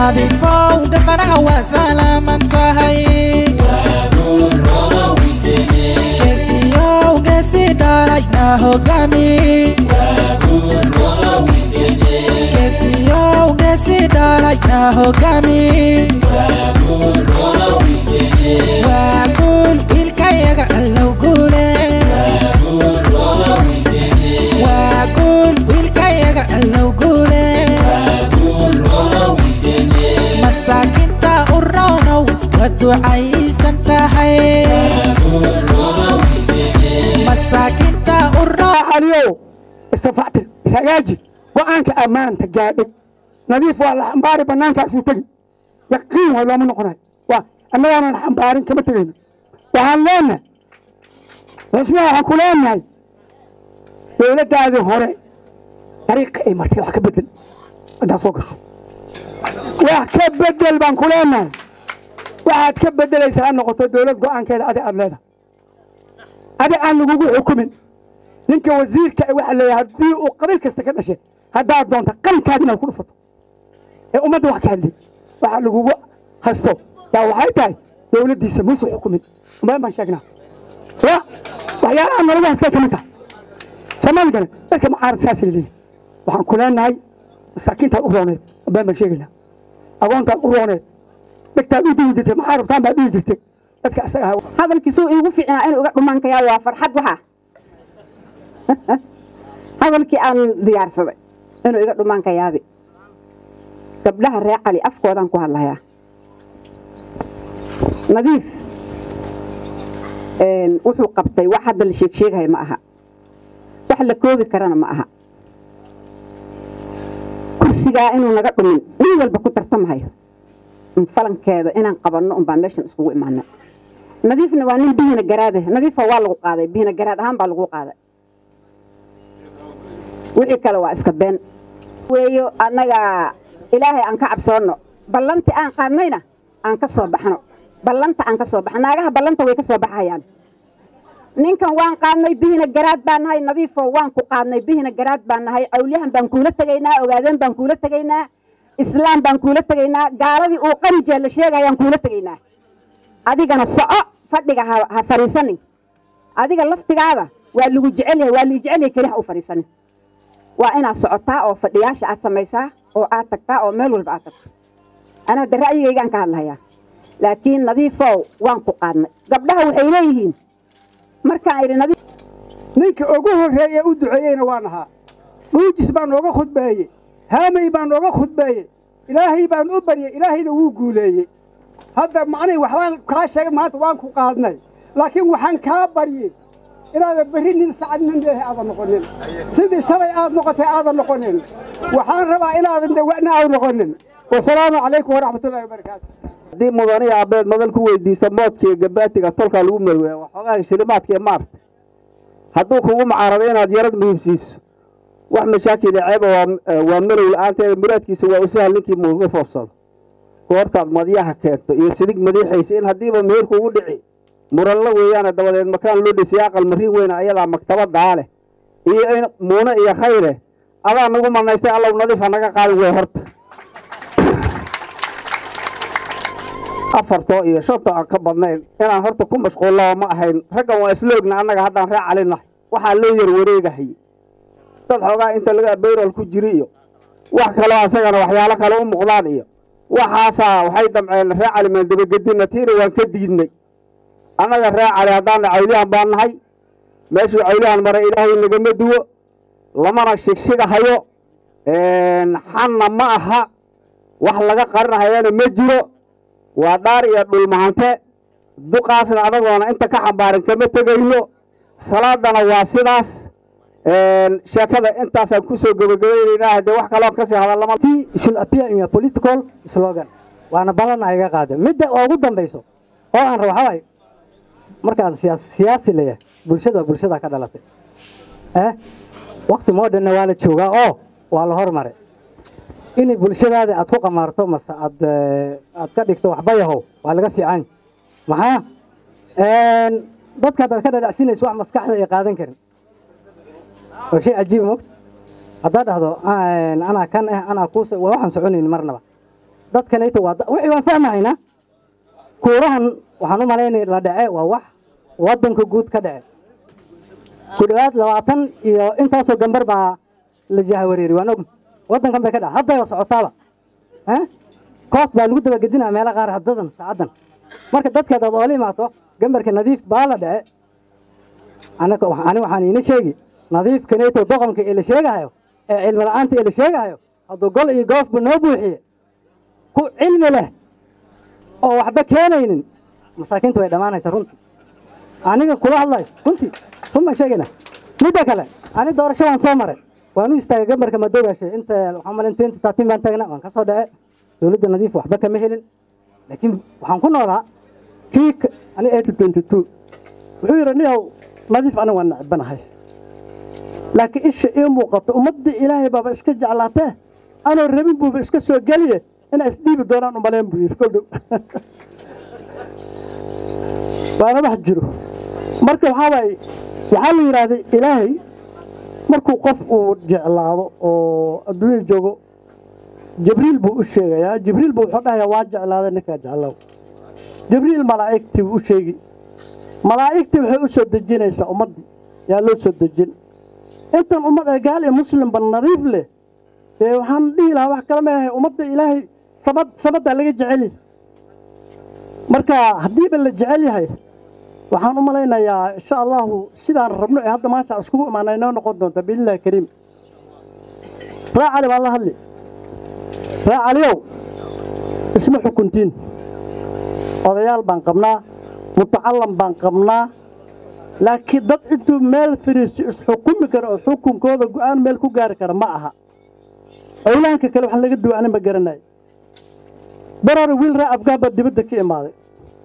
nadiifow gafanaha waa salaaman tahay geesiyow geesi dhalayna hogaami geesiyow geesi dhalayna hogaami waa guul wiilkayaga allow guule waa guul wiilkayaga allow guule masaakinta u roonow waa ducaysan tahay masaakinta u roo aliyow istafactir ishagaaji go-aanka ammaanta gaadhay nadiif waa la xambaari banaankaasuu tegi yaqiin waa looma noqonayo waa annagaanan xambaarin kama tegayno waxaan leenahay rasmiha waxaan ku leenahay dowladdaadii hore dariiqa ay martay wax ka bedel haddaad soo gasho wax ka bedel baan ku leenahay waxaad ka bedelaysaa ha noqoto dowlad go-aankeeda adi aad leedahay adi aan lagugu xukumin ninka wasiirka waxa leeyahay haddii uu qabiil kasta ka dhashay haddaad doonta qalinkaad inaad ku dhufato ee ummadda wax ka hadlay waxa lagugu haysto yaa waxay tahay dowladdiisa muuse xukumin umad baan sheegnaa ya waxyaalaha nalagu haystay ka mid tahay soomaaligana dadka mucaarad saasay leeyihin waxaan ku leenahay masaakiintaad u rooneed baan baan sheegaynaa agoontaad u rooneed dhegtaad u dihi jirtay maxaa rabtaan baad dhihi jirtay dadka isaga ahaa hadalkiisuu iigu fiicnaa inuu iga dhumaankayaa waa farxad waxa hadalkii aan diyaarsaday inuu iga dhumaankayaabi gabdhaha reer cali afkoodaan ku hadlayaa nadiif wuxuu qabtay wax hadda la sheeg sheegahay ma aha wax la koobi karana ma aha kursigaa inuu naga dhumin nin walba ku tartamahayo falankeeda inaan qabanno un baan meeshan iskugu imaanay nadiifna waa nin bihina garaade nadiifa waa lagu qaaday bihina garaad ahaan baa lagu qaaday wixii kale waa iska been weeyo annaga ilaahay aan ka cabsoonno ballanti aan qaadnayna aan ka soo baxno ballanta aan ka soo baxno naagaha ballanta way ka soo baxayaan ninkan waan qaadnay bihina garaad baan nahay nadiifo waan ku qaadnay bihina garaad baan nahay cawliyahan baan kuula tegaynaa ogaadeen baan kuula tegaynaa islaam baan kuula tegaynaa gaaladii uu qarijee la sheegayaan kuula tegaynaa adigana soco fadhiga ha ha fadhiisanin adiga laftigaada waa lagu jecel yahay waa lii jecel yahay keli ha u fadhiisanin waa inaad socotaa oo fadhiyaasha aad samaysaa oo aad tagtaa oo meel walba aad tagto anaa de ra'yigaygaan ka hadlahayaa laakiin nadiifow waan ku qaadnay gabdhaha waxay leeyihiin markaan idhi nadiif ninka ugu horreeye u duceeyeyna waa nahaa dhuujis baa nooga khudbeeyey haamay baa nooga khudbeeyey ilaahay baan u baryey ilaahayna wuu guuleeyey hadda macnay waxbaan kaa sheegay maanta waan ku qaadnay laakiin waxaan kaa baryey inaadan berri nin sacad nin leehay aadan noqonin sidii shalay aad noqotay aadan noqonin waxaan rabaa inaadan dawa'na aad noqonin wasalaamu calaykum waraxmatullahi wabarakaatu haddii mudanihi abeed madal ku weydiisa moodkiiyo gabaatiga tolkaa lagu marweya waxoogaa shilimaadka ee maarta hadduu kugu macaarado inaad yarad muhiimsiiso wax mashaakila ceeba waa malow la-aanteeda muraadkiisa waa usahal ninkii muuga foofsado goortaad madyaha keento iyo sidig madiixaysa in haddiiba meherku ugu dhici muranla weeyaane dabadeed makaan loo dhisay aqal mariin weyna ayadaa maktabadaa leh iyo in muune iyo khayre adaa nagu manaystay allow nadiifa naga qaadin wey horta afartoo iyo shantoo aan ka badnayn inaan horta ku mashquullaba ma ahayn raggan waa isla ogna annaga haddaan ree calinahay waxaa loo yar wareegahay dad xoogaa inta laga bayrol ku jiri iyo wax kaloo asagana waxyaalo kale u muuqdaan iyo waxaasaa waxay damceen ree cali maan dabagedinna tiina waan ka diidnay annaga ree cali haddaana cawliyahan baan nahay meeshuu cawliyahan maray ilaahay nagama duwo lamana shigshigahayo xanna ma aha wax laga qarinahayana ma jiro waa dhaar iyo dhulmahante duqaasna adagoona inta ka xambaarin kama tegayno salaadana waa sidaas sheekada intaasaan kusoo gabagabaynaynaa haddee wax kaloo kasii hadallama should appear in a political slogan waana badan ayaga qaade midda ugu dambayso oo aan rabo waxaa waaye markaan siyaas siyaasi leeyahay bulshada bulshada ka dhalatay eh wakti modernna waa la joogaa oo waa la hormaray inay bulshadaada aad ku qamaarto mase aad aad ka dhigto waxbayahow waa laga fiican maxaa dadka haddaad ka dhadhacsinayso wax maskaxda ay qaadan karin waa shay cajiiba mogta haddaad dhahdo anaa kan eh anaa kuus waxaan soconayn marnaba dadkanayta waa da- wixii waan fahmahaynaa kuurahan waxaan u malaynaya la dhace waa wax waddanka guud ka dhace ku dhowaad labaatan iyo intaasoo gambar baa la jahawareeri waan og waddankan bay ka dhaca hadday socotaaba eh koos baa lagu dabagedinaa meelo qaar haddadan saacaddan marka dadka hadaad oola imaato gambarka nadiif baa la dhace anaga wa- ani waxaan iina sheegi nadiifkanayto doqonka ee la sheegahayo ee cilmi la'aanta ee la sheegahayo hadduu gol iyo goofba noo buuxiye ku cilmi leh oo waxba keenaynin masaakiintu way dhammaanaysa runtii aniga kula hadlayo runtii run baan sheegayna midda kale ani doorasho waan soo maray waan u istaagay gambarka madoogaashe inta waxaan malin twenty thirteen baan taagnaa waan ka soo dhace dowladda nadiif waxba kama helin laakiin waxaan ku noolaa kii ka- ani eighty twenty two wuxuu yidhi niyow nadiif aniga waan necbanahay laakiin isha ii muuqato ummaddii ilaahay baaba iska jeclaatee anoo rabin buuba iska soo geliye inay isdhiibi doonaan umalayn buu yidhi koldhow waana wax jiro marka waxaa waaye waxaa la yidhaahday ilaahay markuu qof uu jeclaado oo adduunyada joogo jibriil buu u sheegayaa jibriil buu wuxuu dhahayaa waa jeclaaday ninkaa jeclow jibriil malaa'igtii buu u sheegi malaa'igtii waxay u soo dejinaysaa ummaddii yaa loo soo dejin intan ummad ee gaal iyo muslimba nadiif leh dee waxaan dhihi lahaa wax kale ma ahay ummadda ilaahay samad samaddaa laga jecel yahay marka haddiiba la jecel yahay waxaan u malaynayaa insha allahu sidaan rabno ee hadda maanta iskugu imaana inoo noqon doonta biidnillahi kariim raa cali baan la hadli raa caliyow isma xukuntiin odayaal baan qabnaa mutacallam baan qabnaa laakiin dad intuu meel fariisto isxukumi kara oo xukunkooda go'aan meel ku gaari kara ma aha owlahanka kale wax laga duwa ani ma garanayo barore wiil raa afgaabaa dibadda ka imaaday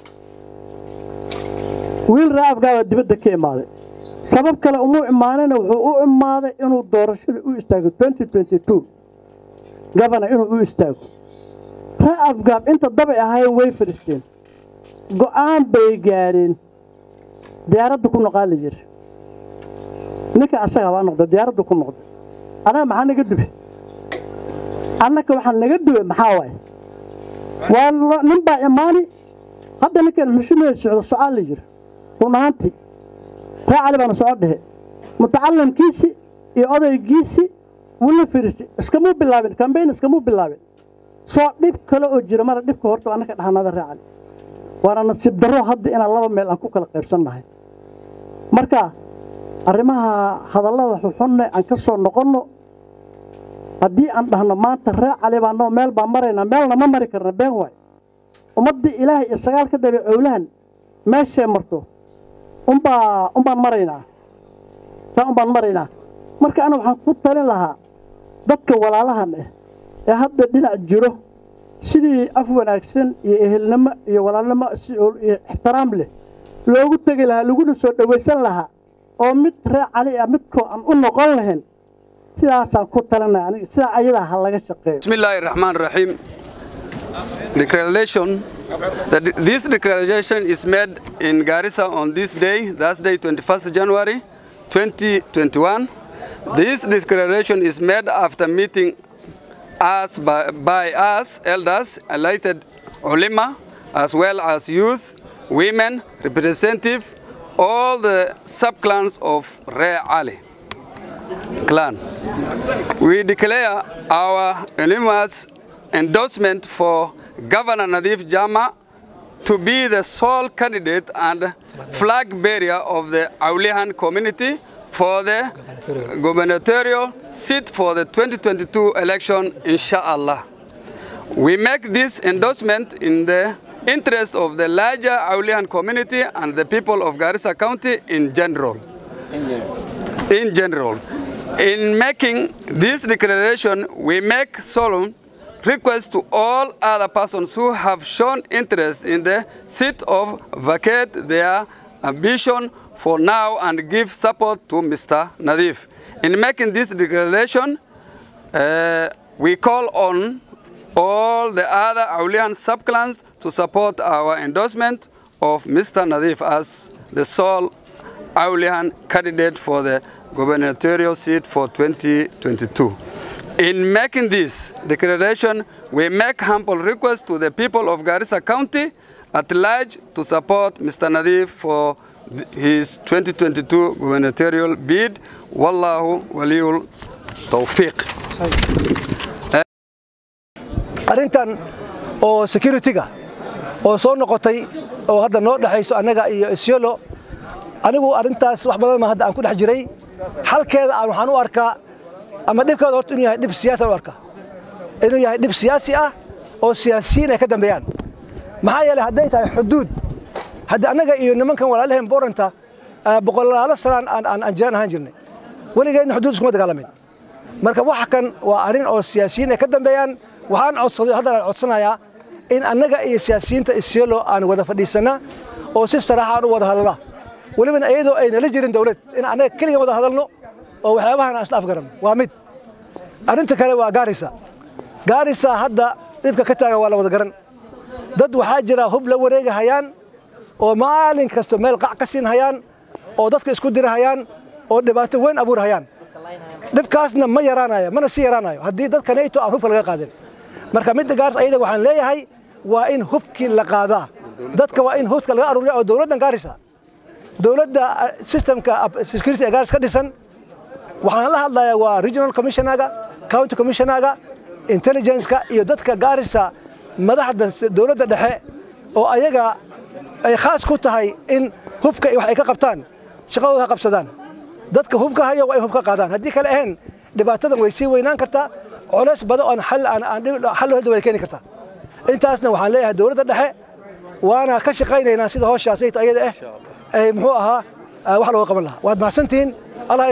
wiil raa afgaabaa dibadda ka imaaday sabab kale umuu imaanina wuxuu u imaaday inuu doorashada u istaago twenty twenty two gabana inuu u istaago raa afgaab inta dabay ahaayeen way fadhiisteen go'aan bay gaadheen diyaaradda ku noqaa la yiri ninka asaga baa noqda diyaaradda ku noqda anaga maxaa naga dube annaka waxaa naga dube maxaa waaye waa lo- nin baa imaani hadda ninkan xushumada socdo socaa la yiri run ahaantii raa cali baana soo dhehe mutacallimkiisi iyo odaygiisi wuu la firiistay iskamuu bilaabin kambayn iskamuu bilaabin soo dhib kale oo jira mara dhibka horta annaka dhahanada raa cali waana nasiib darro hadda inaan laba meel aan ku kala qaybsannahay marka arrimaha hadallada xuxunne aan ka soo noqonno haddii aan dhahno maanta ree cali baanoo meel baan maraynaa meelna ma mari karna been waay ummaddii ilaahay iyo sagaal ka dabe cowlahan meeshay marto unbaa unbaan maraynaa saa unbaan maraynaa marka ana waxaan ku talin lahaa dadka walaalahan ah ee hadda dhinac jiro sidii af wanaagsan iyo ehelnimo iyo walaalnimo si oo- iyo ixtiraam leh loogu tegi lahaa laguna soo dhowaysan lahaa oo mid ree cali ah midkoo aan u noqon lahayn sidaasaan ku talinaya aniga sidaa ayadaa ha laga shaqeeyo بسم الله الرحمن الرحيم Declaration that this declaration is made in Garissa on this day, that's day 21st January 2021. This declaration is made after meeting us by, by us elders, elected ulama, as well as youth, women, representative, all the sub-clans of Re Ali clan. We declare our unanimous endorsement for Governor Nadif Jama to be the sole candidate and flag bearer of the Aulihan community for the gubernatorial seat for the 2022 election, inshallah. We make this endorsement in the interest of the larger Aulihan community and the people of Garissa County in general in general. In making this declaration, we make solemn request to all other persons who have shown interest in the seat of vacate their ambition for now and give support to Mr. Nadif. In making this declaration, uh, we call on all the other Aulian subclans to support our endorsement of Mr. Nadif as the sole Aulian candidate for the gubernatorial seat for 2022. In making this declaration, we make humble request to the people of Garissa County at large to support Mr. Nadif for th- his 2022 gubernatorial bid. Wallahu waliyul tawfiq. arrintan oo security-ga oo soo noqotay oo hadda noo dhexayso annaga iyo isyolo anigu arrintaas wax badan ma hadda aan ku dhex jiray xalkeeda aan waxaan u arkaa ama dhibkeeda horta inuu yahay dhib siyaasi aan u arkaa inuu yahay dhib siyaasi ah oo siyaasiyiin ay ka dambeeyaan maxaa yeelay hadday tahay xuduud hadda annaga iyo nimankan walaalaheen booranta boqolaalo sanaan aan aan aan jiraan ahaan jirnay weligeedna xuduud iskuma dagaalamin marka wax kan waa arrin oo siyaasiyiin ay ka dambeeyaan waxaan codsaday haddana aan codsanayaa in annaga iyo siyaasiyiinta isyelo aan wada fadhiisana oo si saraaxa aan u wada hadalna welibana iyadoo aynala jirin dowlad in annaga keligan wada hadalno oo waxyaabahan aan isla afgaranno waa mid arrinta kale waa gaarisa gaarisa hadda dhibka ka taagan waa la wada garan dad waxaa jira hub la wareega hayaan oo maalin kasta meel qac ka siin hayaan oo dadka isku diri hayaan oo dhibaato weyn abuur hayaan dhibkaasna ma yaraanayo mana sii yaraanayo haddii dadka nato aan hubka laga qaadin marka midda gaars ayada waxaan leeyahay waa in hubkii la qaadaa dadka waa in hubka laga aruuriya oo dowladdan gaarisa dowladda systemka security ee gaaris ka dhisan waxaan la hadlayaa waa regional commissionaga county commissionaga intelligence-ka iyo dadka gaarisa madaxda dowladda dhexe oo ayaga ay khaas ku tahay in hubka wax ay ka qabtaan shaqadooda ha qabsadaan dadka hubka hayo waa in hubka qaadaan haddii kale ahayn dhibaatadan way sii weynaan kartaa culays badan oon xal aan aan xal loo way keeni kartaa intaasna waxaan leeyahay dowladda dhexe waana ka shaqaynaynaa sida hawshaas ayada ah ay muxuu ahaa wax looga qaban lahaa waad mahadsantihiin allah